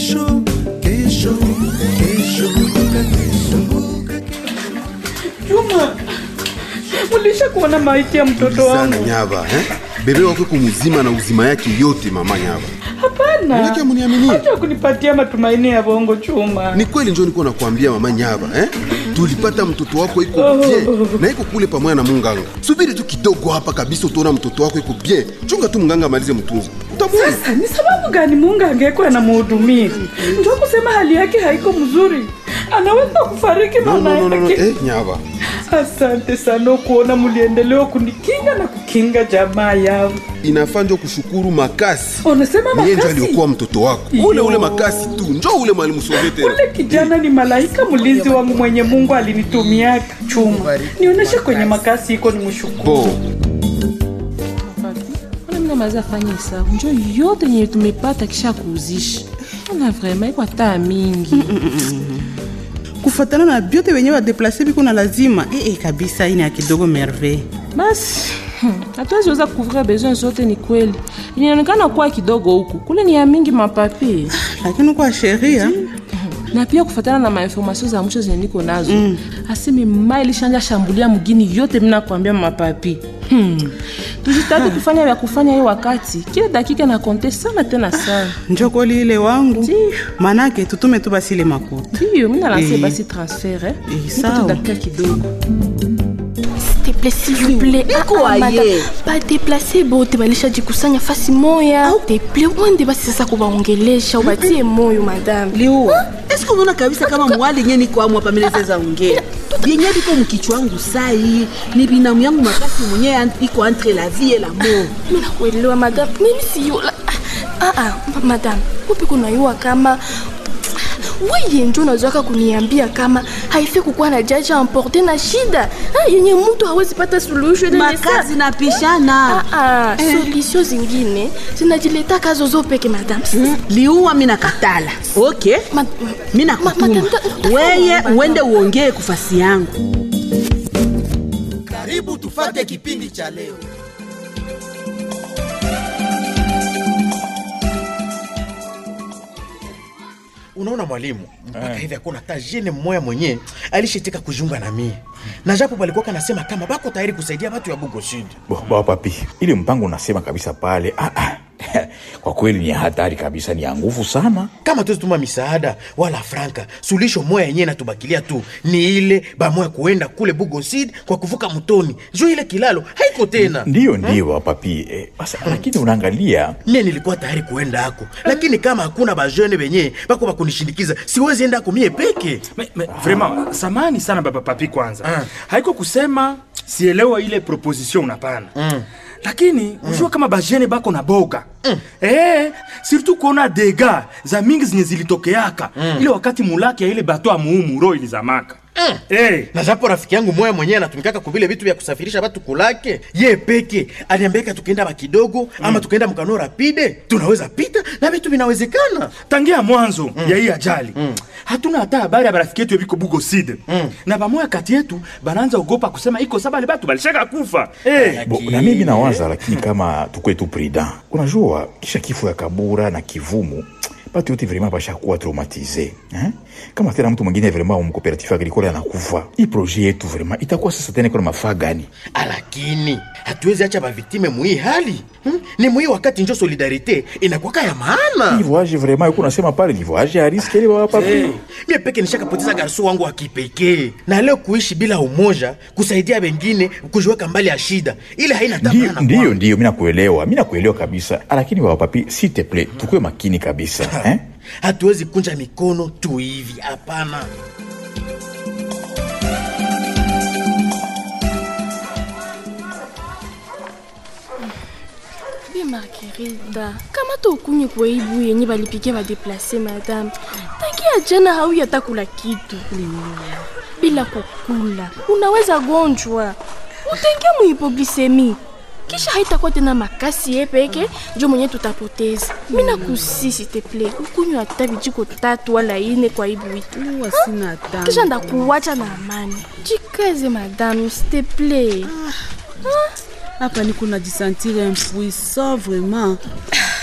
kesho kesho kesho kumbuka kesho Juma, ulisha kuona maiti ya mtoto sana wangu? nyava eh? bebe wako kumuzima na uzima yake yote mama nyava Hapana, Manake hamuniaminie. acha kunipatia matumaini ya bongo Chuma. ni kweli njo nikuwa nakwambia mama nyava eh? tulipata mtoto wako iko bien na iko kule pamoja na munganga subiri tu kidogo hapa kabisa utaona mtoto wako iko bien chunga tu munganga amalize mtunza utamwona Sasa ni sababu gani Mungu angekuwa anamhudumia? Ndio kusema hali yake haiko mzuri, anaweza kufariki no, mama no, no, no, no. yake. Eh, nyava Asante sana kuona mliendelea kunikinga na kukinga jamaa yangu. inafaa njo kushukuru makasi Unasema niye njo makasi? aliokuwa mtoto wako Yo. ule ule makasi tu njo ule mwalimu Sovete tena Ule kijana ni malaika mlinzi wangu mwenye Mungu alinitumiaka chuma. Nionyeshe kwenye makasi iko ni mshukuru. bo Ona mina maza fanya hesabu njo yote yenye tumepata kisha kuuzisha. Ona vraiment iko hata mingi. kufatana na vyote wenye wadeplase biko na lazima eh, eh, kabisa ini ya kidogo merveille Basi hmm, hatuwezi weza kuvria besoin zote, ni kweli. Inaonekana kuwa kidogo huku, kule ni ya mingi mapapi lakini kwa sheria na pia kufatana na mainformasio za mwisho zenye niko nazo mm. aseme ma ilishanja shambulia mgini yote, mina kuambia mapapi hmm. tujitahidi kufanya vya kufanya hiyo wakati, kila dakika na konte sana tena sana. njo kweli ile wangu Ndiyo. manake tutume tu basi ile makuta Ndiyo, mina lanse Eh. basi transfer eh. Eh, Nipe tu sawa. dakika kidogo. S'il te plaît, s'il vous plaît. Iko Ah, ah, aye. madame. Ba déplacer bote balishajikusanya fasi moya. S'il te plaît, uende basi sasa kuwaongelesha, ubatie moyo madame. liua eske unaona kabisa kama mwali nye niko amu hapa milezeza ongea vyenye viko mkichwa wangu sai ni binamu yangu makasi mwenye an- iko entre la vie et la mort Mimi nakuelewa madame. Mimi siyo la... Ah ah, madame. Upi kunayua kama weye njo unazwaka kuniambia kama haifi kukuwa na jaji amporte na shida ah, yenye mtu hawezi pata suluhisho ile makazi na pishana Ah, ah, solution zingine zinajileta kazo zo peke madame. liua mi nakatala ok Ma- mi ma- nakutuma madame, ta- ta- weye madame. uende uongee kufasi yangu karibu tufate kipindi cha leo unaona mwalimu mpaka hivi hakuna hata jene mmoya mwenye alishitika kujiunga na mie na japo palikuwa kanasema kama bako tayari kusaidia watu ya bugo sud Bo- Baba papi, ile mpango unasema kabisa pale ah, ah. kwa kweli ni hatari kabisa, ni ya nguvu sana. kama tuzituma misaada wala franka sulisho moya yenyewe natubakilia tu ni ile bamoya kuenda kule bugo sud kwa kuvuka mtoni juu ile kilalo haiko tena Ndiyo, ndiyo baba papi eh, basa, lakini unaangalia mie nilikuwa tayari kuenda ako lakini kama hakuna bajene benye bako bakunishindikiza siwezi enda ako mie peke Me, me, vraiment samani sana baba papi kwanza Ah. haiko kusema sielewa ile proposition unapana mm. lakini ujua kama bajene bako na boga mm. eh, surtout kuona dega za mingi zenye zilitokeaka mm. ile wakati mulaki ya ile bato ya muumuro ilizamaka mm. eh, na japo rafiki yangu moya mwenyewe anatumikaka kuvile vitu vya kusafirisha batu kulake ye peke aliambiaka tukienda bakidogo mm. ama tukaenda mkano rapide tunaweza pita na vitu vinawezekana tangia mwanzo mm. ya hii ajali mm. hatuna hata habari ya barafiki yetu yabiko bugo side mm. na bamoya kati yetu banaanza ogopa kusema iko sabale batu balishaka kufa eh. Bo, na mimi nawaza lakini kama tukwe tu prudent, unajua kisha kifo ya Kabura na Kivumu batu yote vraiment bashakuwa traumatize eh? kama tena mtu mwingine vraiment mu cooperative agricole anakufa, hii projet yetu vraiment itakuwa sasa tena kuna mafaa gani? lakini hatuwezi acha baviktime muhii hali hmm? ni muhii wakati njo solidarite inakwaka ya maana Livoage vraiment yuko nasema pale livoage ya riske ile baba papi Hey, mie peke nishakapoteza garso wangu wa kipekee na leo kuishi bila umoja kusaidia wengine kujiweka mbali ya shida ile haina Ndiyo, tamana ndiyo, ndiyo, mi nakuelewa, mi nakuelewa kabisa, lakini baba papi, s'il te plaît, tukue makini kabisa eh? hatuwezi kunja mikono tu hivi hapana Bi Margarida, kama tokunye kwa ibu yenye balipikia badeplase madame, tangia jana hauya hata kula kitu bila kukula, unaweza gonjwa, utaingia muhipoglisemi kisha haitakuwa tena makasi ye peke njo mwenye tutapoteza. Mi nakusi s'il te plaît, ukunywa hata vijiko tatu wala ine kwa ibu itu, Huwa sina tamu. kisha ndakuwacha na amani. Jikaze madame, s'il te plaît. hapa niko najisantire impuissant vraiment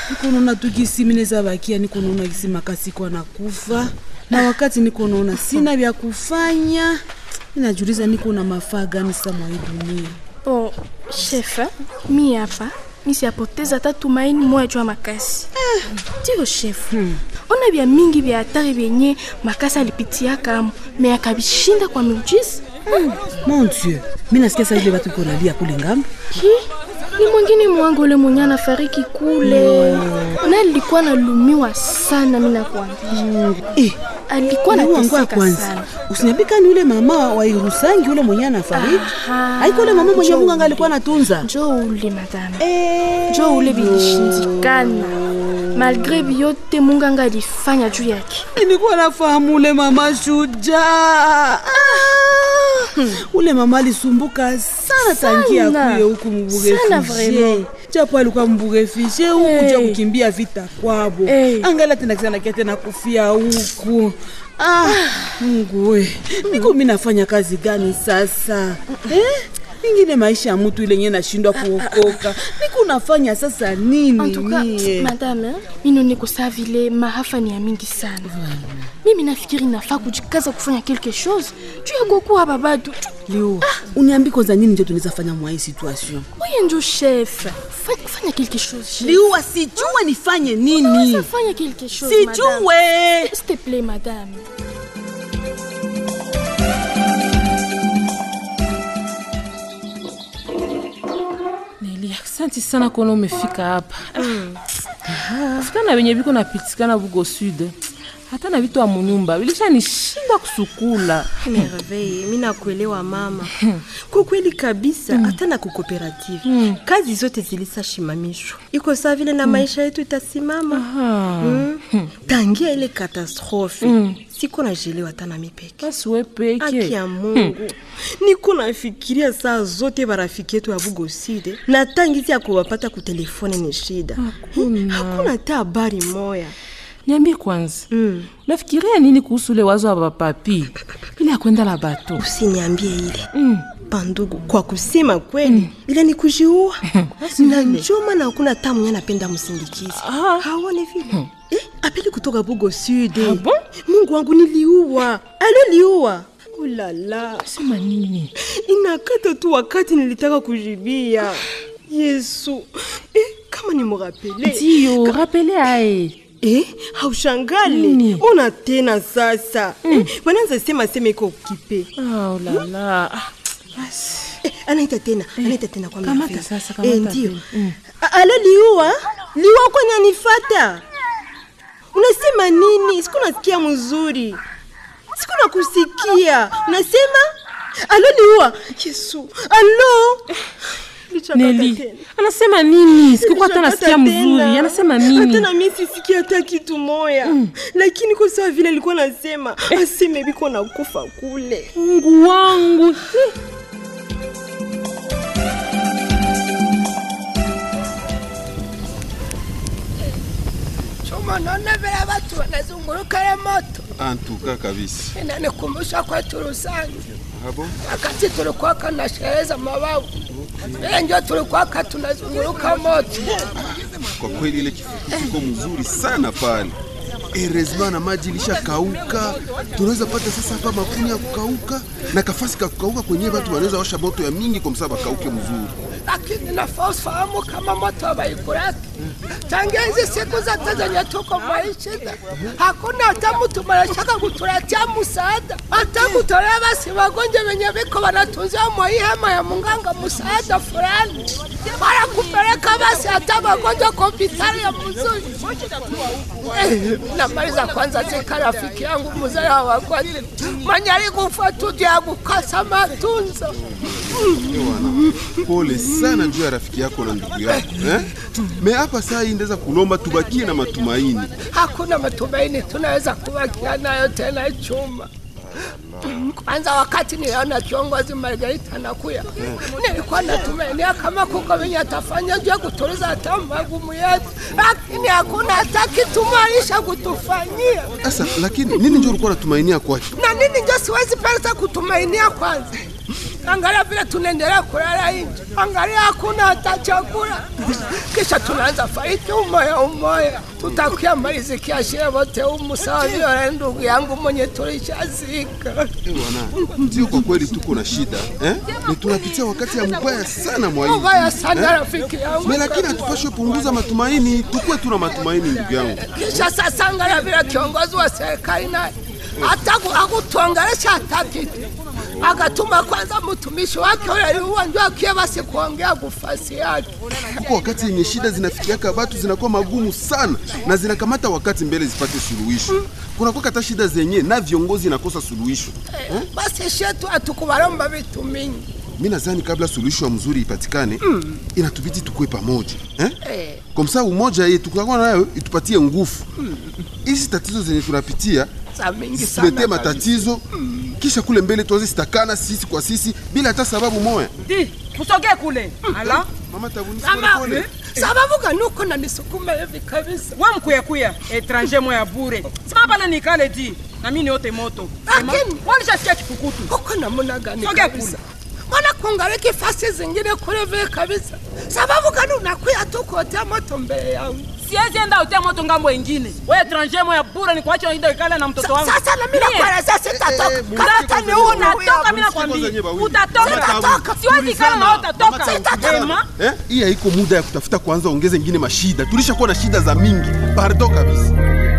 niko naona tu gisi mineza bakia, niko naona gisi makasi kwa nakufa, na wakati niko naona sina vya kufanya, ninajiuliza niko na mafaa gani sa mwa hii dunia. Oh, chef, mi hapa mi siyapoteza hata tumaini moya juu ya makasi. Ndio chef, ona vya mingi vya hatari vyenye makasi alipitiaka me akabishinda kwa miujiza. Mon Dieu, mi nasikia saa ile batu iko nalia kule ngambo. Ki? Ni mwingine mwangu ule mwenye anafariki kule na alikuwa nalumiwa sana, mi nakwambia Eh, alikuwa Mungu wangu wa nateseka kwanza sana. usiniambika ni ule mama wa Irusangi ule mwenye anafariki Aha. haiko ule mama mwenye Njoo Mungu anga alikuwa anatunza njo ule madame njo ule vilishindikana malgre vyote mungu anga alifanya juu yake nilikuwa nafahamu ule mama shujaa Ah, ule mama alisumbuka sana tangia Sana. akuye huku Sana mburefugie vraiment. japo alikuwa mburefugie huku Hey. ja kukimbia vita kwabo Hey. angala tena kisanakia tena kufia huku ah, Mungu we niko mi nafanya kazi gani sasa eh? ingine maisha ya mtu ile nye nashindwa kuokoka niko nafanya sasa nini En tout cas, mie? madame mino niko saa vile maafa ni ya mingi sana mimi nafikiri nafaa kujikaza kufanya quelque chose juu ya kuokoa babatu leo uniambi kwanza nini njo tunaweza fanya mwa hii situation oye njo chef Fa- fanya quelque chose chef. liua sijue nifanye nini Unaweza fanya quelque chose Sijue. madame. s'il te plaît madame Neli, asante sana kuona umefika hapa. Kufika na wenye viko napitikana Bugo Sud, hata na vitu wa munyumba vilishanishinda kusukula. Merveille, mi nakuelewa mama. Kwa kweli kabisa, hata na kukooperative kazi zote zilishashimamishwa, iko saa vile na maisha yetu itasimama. Mm. Tangia ile katastrofe siko najelewa hata na mipeke Basi we peke. Haki ya Mungu niko nafikiria saa zote barafiki yetu ya Bugoside na tangizi ya kuwapata kutelefone ni shida, hakuna hata habari moya. Niambie kwanza, unafikiria nini kuhusu ule wazo wa bapapi ile ya kwenda la bato? Usiniambie ile bandugu, kwa kusema kweli ile ni kujiua na njoma na hakuna hata mwenye anapenda msindikizi haone vile eh, apeli kutoka Bugo Sud. Mungu wangu niliua, aloliua ulala, sema nini? Inakata tu wakati nilitaka kujibia Yesu eh, kama ni murapele Ndio, rapele aye Eh, haushangali ona tena sasa eh, wanaanza sema sema iko kipe oh, lala eh, anaita tena anaita tena kwa Kamata Merveille. sasa, eh, kamata ndio tena. Mm. A- alo liua liua kwani anifata unasema nini siku nasikia mzuri siku nakusikia unasema alo liua yesu alo Nilichakata Neli, tena. anasema nini? Sikukuwa hata Nilishakata nasikia mzuri. tena. Anasema hata nini? na mimi sisikia hata kitu moya lakini kwa sawa vile alikuwa nasema aseme biko nakufa kule Mungu wangu. Chuma, naona vile watu wanazunguruka ile moto, antuka kabisa inanikumbusha kwetu Rusangi habo wakati tulikuwa kana sherehe za mababu, ile ndio tulikuwa tunazunguruka moto. kwa kweli ile kifuku kiko mzuri sana pale erezma na maji ilishakauka tunaweza pata sasa hapa makuni ya kukauka na kafasi ka kukauka kwenyewe watu wanaweza washa moto ya mingi kwa msaba kauke mzuri lakini nafaa ufahamu kama moto hawaikuraki tangia hizi siku zote zenye tuko maisha, hakuna hata mtu manashaka kutuletea msaada, hata kutolea basi wagonjwa wenye viko wanatunziwa mwa hii hema ya munganga msaada fulani, wala kupeleka basi hata wagonjwa kwa hospitali ya mzuri. Eh, namaliza kwanza zika rafiki yangu mzee wa wagonjwa mwenye alikufa tu juu ya kukosa matunzo. Ewana, pole sana juu ya rafiki yako na ndugu yako eh? me hapa saa hii ndeza kulomba tubakie na matumaini hakuna matumaini tunaweza kubakia nayo tena chuma. Kwanza wakati niliona kiongozi Margarita anakuya, nilikuwa natumainia kama kuko venye atafanya juu ya kutuliza hata magumu yetu, lakini hakuna hata kitu mwalisha kutufanyia. sasa lakini nini njo ulikuwa natumainia kwake Na nini njo siwezi pesa kutumainia kwanza angalia vile tunaendelea kulala nje, angalia hakuna hata chakula, kisha tunaanza fariki umoya umoya, tutakuya malizikia shie wote umu sawa vile ndugu yangu mwenye tulishazika. Bwana, ndio kwa kweli tuko na shida eh? Ni tunapitia wakati ya mbaya sana mwaii Mbaya sana rafiki yangu. Me lakini hatupashwe punguza matumaini, tukuwe tuna matumaini ndugu yangu. Kisha sasa angalia vile kiongozi wa serikali naye hata akutuongelesha hata kitu, akatuma kwanza mtumishi wake ule yuwa ndio akie basi kuongea kufasi yake. Kuko wakati yenye shida zinafikiaka batu zinakuwa magumu sana na zinakamata wakati mbele zipate suluhisho. Kunakuwa hata shida zenye na viongozi nakosa suluhisho eh? Basi shetu hatukubalomba vitu mingi Mi nadhani kabla suluhisho ya mzuri ipatikane mm. inatubidi tukuwe pamoja eh? eh. Kwa msaa umoja yetu tukakuwa nayo itupatie nguvu hizi tatizo zenye tunapitia za mingi sana situletee matatizo kisha kule mbele tuanze sitakana sisi kwa sisi bila hata sababu moya. Di, kusogee kule. Ala. Mama tabuni Ama, sababu gani uko na nisukuma hivi kabisa? Wa mkuyakuya etranger moya bure. Sima pale nikale di. Na mimi niote moto. Lakini walishasikia kifukutu. Uko namna gani Sogea kabisa? kule. Mbona kungaliki fasi zingine kule vile kabisa? Sababu gani unakuya tu kuotea moto mbele yangu? Siwezi enda utia moto ngambo ingine. Wewe etranger moya bure ni kuacha ndio ikala na mtoto wangu. Sasa na mimi Mie. nakuelezea sitatoka. Eh, Kama sasa hata ni ni wewe wewe unatoka mimi nakwambia. Utatoka. Siwezi ikala na wewe utatoka. Ema. Eh? Hii haiko muda ya kutafuta kwanza ongeze ingine mashida. Tulishakuwa na shida za mingi. Pardon kabisa.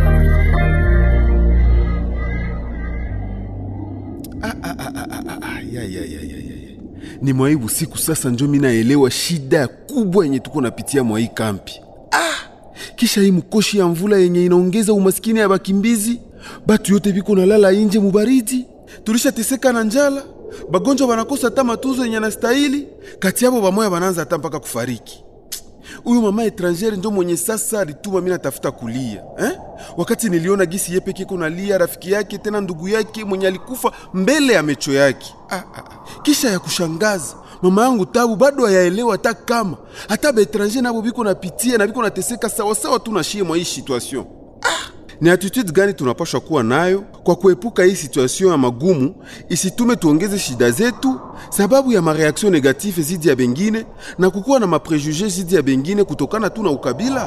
Ah, ah, ah, ah, ah, ah, ya, ya, ya, ya, ya, ya. Ni mwaibu siku sasa njo mi naelewa shida kubwa yenye tuko napitia mwa hii kampi. Ah, kisha hii mkoshi ya mvula yenye inaongeza umaskini ya bakimbizi, batu yote biko nalala inje mubaridi, tulishateseka na njala, bagonjwa banakosa hata matunzo yenye anastahili, kati yabo bamoya banaanza hata mpaka kufariki. Huyu mama etrangere ndio mwenye sasa alituma mimi natafuta kulia eh? Wakati niliona gisi yeye peke yake nalia, rafiki yake tena ndugu yake mwenye alikufa mbele ya mecho yake ah, ah, ah. Kisha ya kushangaza mama yangu tabu bado hayaelewa hata kama hata baetranger nabo biko napitia na biko nateseka sawasawa tu na shie mwa hii situation ni attitude gani tunapaswa kuwa nayo kwa kuepuka hii situation ya magumu isitume tuongeze shida zetu sababu ya mareaction negative zidi ya bengine na kukuwa na maprejuge zidi ya bengine kutokana tu na ukabila?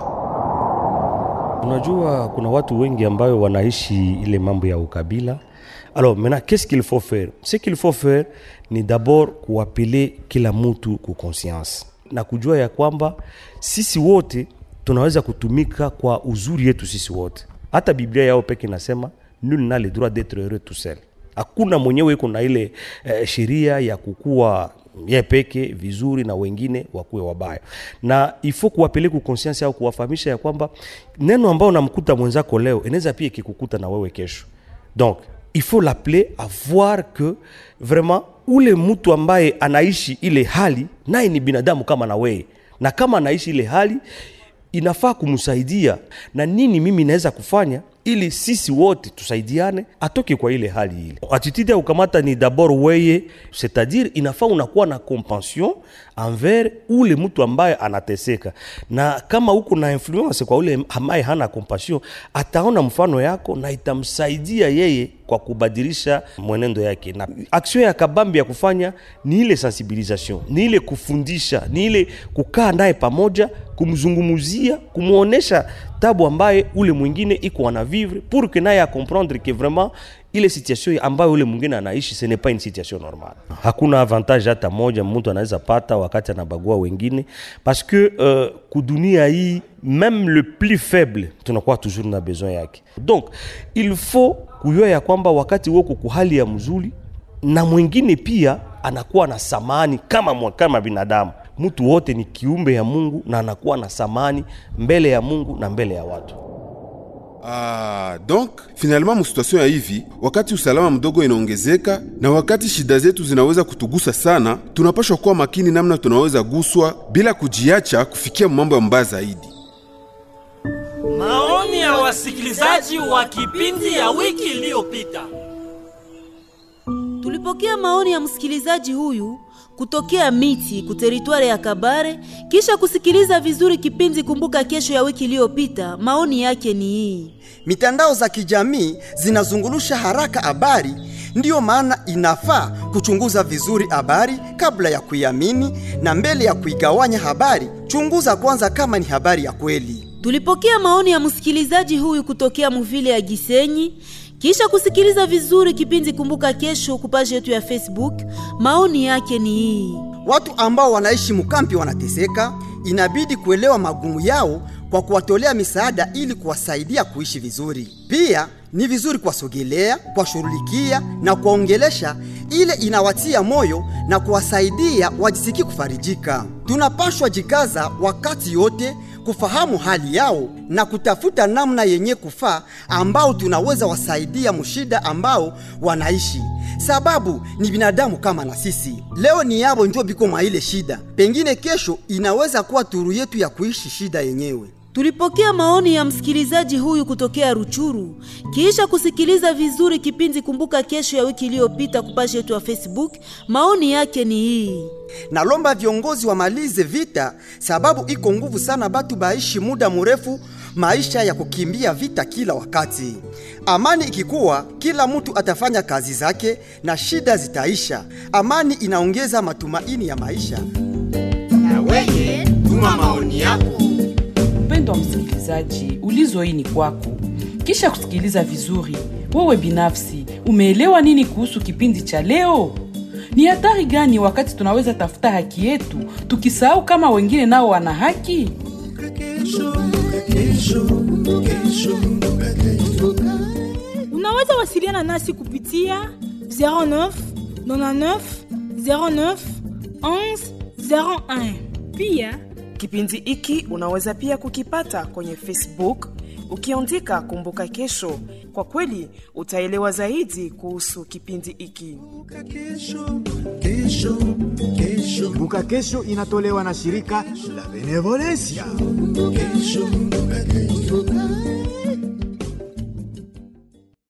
Unajua kuna watu wengi ambayo wanaishi ile mambo ya ukabila. Alors maintenant qu'est-ce qu'il faut faire? Ce qu'il faut faire ni d'abord kuapele kila mtu ku conscience na kujua ya kwamba sisi wote tunaweza kutumika kwa uzuri yetu sisi wote. Hata Biblia yao peke inasema nul n'a le droit d'être heureux tout seul. Hakuna mwenyewe iko na ile eh, sheria ya kukua ye peke vizuri na wengine wakuwe wabaya, na ifo kuwapeleka conscience au kuwafahamisha ya kwamba neno ambao namkuta mwenzako leo inaweza pia ikikukuta na wewe kesho. Donc il faut l'appeler à voir que vraiment ule mtu ambaye anaishi ile hali naye ni binadamu kama na wewe, na kama anaishi ile hali inafaa kumsaidia na nini mimi naweza kufanya ili sisi wote tusaidiane atoke kwa ile hali ile. Attitude ya kukamata ni d'abord weye, c'est-à-dire inafaa unakuwa na compassion envers ule mtu ambaye anateseka, na kama uko na influence kwa ule ambaye hana compassion, ataona mfano yako na itamsaidia yeye kwa kubadilisha mwenendo yake. Na action ya kabambi ya kufanya ni ile sensibilisation, ni ile kufundisha, ni ile kukaa naye pamoja, kumzungumuzia, kumwonesha tabu ambaye ule mwingine iko ana vivre pour que naye acomprendre que vraiment ile situation ambayo ule mwingine anaishi ce n'est pas une situation normale. Hakuna avantage hata moja mtu anaweza pata wakati anabagua wengine parce que uh, kudunia hii même le plus faible tunakuwa toujours na besoin yake. Donc il faut kujua ya kwamba wakati woko kuhali ya mzuri na mwingine pia anakuwa na samani kama, mwa- kama binadamu. Mtu wote ni kiumbe ya Mungu na anakuwa na samani mbele ya Mungu na mbele ya watu. Ah, donc finalement musituation ya hivi, wakati usalama mdogo inaongezeka na wakati shida zetu zinaweza kutugusa sana, tunapaswa kuwa makini namna tunaweza guswa bila kujiacha kufikia mambo ya mbaya zaidi. Maoni ya wasikilizaji wa kipindi ya wiki iliyopita. Tulipokea maoni ya msikilizaji huyu kutokea Miti kuteritwari ya Kabare. Kisha kusikiliza vizuri kipindi Kumbuka Kesho ya wiki iliyopita, maoni yake ni hii. Mitandao za kijamii zinazungulusha haraka habari Ndiyo maana inafaa kuchunguza vizuri habari kabla ya kuiamini, na mbele ya kuigawanya habari, chunguza kwanza kama ni habari ya kweli. Tulipokea maoni ya msikilizaji huyu kutokea muvile ya Gisenyi. Kisha kusikiliza vizuri kipindi Kumbuka Kesho kupaji yetu ya Facebook, maoni yake ni hii. Watu ambao wanaishi mkampi wanateseka, inabidi kuelewa magumu yao kwa kuwatolea misaada ili kuwasaidia kuishi vizuri. Pia ni vizuri kuwasogelea, kuwashughulikia na kuwaongelesha, ile inawatia moyo na kuwasaidia wajisikie kufarijika. Tunapashwa jikaza wakati yote kufahamu hali yao na kutafuta namna yenye kufaa ambao tunaweza wasaidia mushida ambao wanaishi, sababu ni binadamu kama na sisi. Leo ni yabo njo biko mwa ile shida, pengine kesho inaweza kuwa turu yetu ya kuishi shida yenyewe. Tulipokea maoni ya msikilizaji huyu kutokea Ruchuru. Kisha kusikiliza vizuri kipindi Kumbuka Kesho ya wiki iliyopita kupashi yetu ya Facebook, maoni yake ni hii. Nalomba viongozi wamalize vita, sababu iko nguvu sana batu baishi muda mrefu maisha ya kukimbia vita kila wakati. Amani ikikuwa, kila mtu atafanya kazi zake na shida zitaisha. Amani inaongeza matumaini ya maisha. Na weye tuma maoni yako. Mpendwa msikilizaji, ulizo hii ni kwako. Kisha kusikiliza vizuri, wewe binafsi umeelewa nini kuhusu kipindi cha leo? Ni hatari gani wakati tunaweza tafuta haki yetu tukisahau kama wengine nao wana haki? Unaweza wasiliana nasi kupitia 09 99 09 11 01. Pia Kipindi hiki unaweza pia kukipata kwenye Facebook ukiandika Kumbuka Kesho. Kwa kweli utaelewa zaidi kuhusu kipindi hiki. Kumbuka Kesho inatolewa na shirika la Benevolencia. Kesho,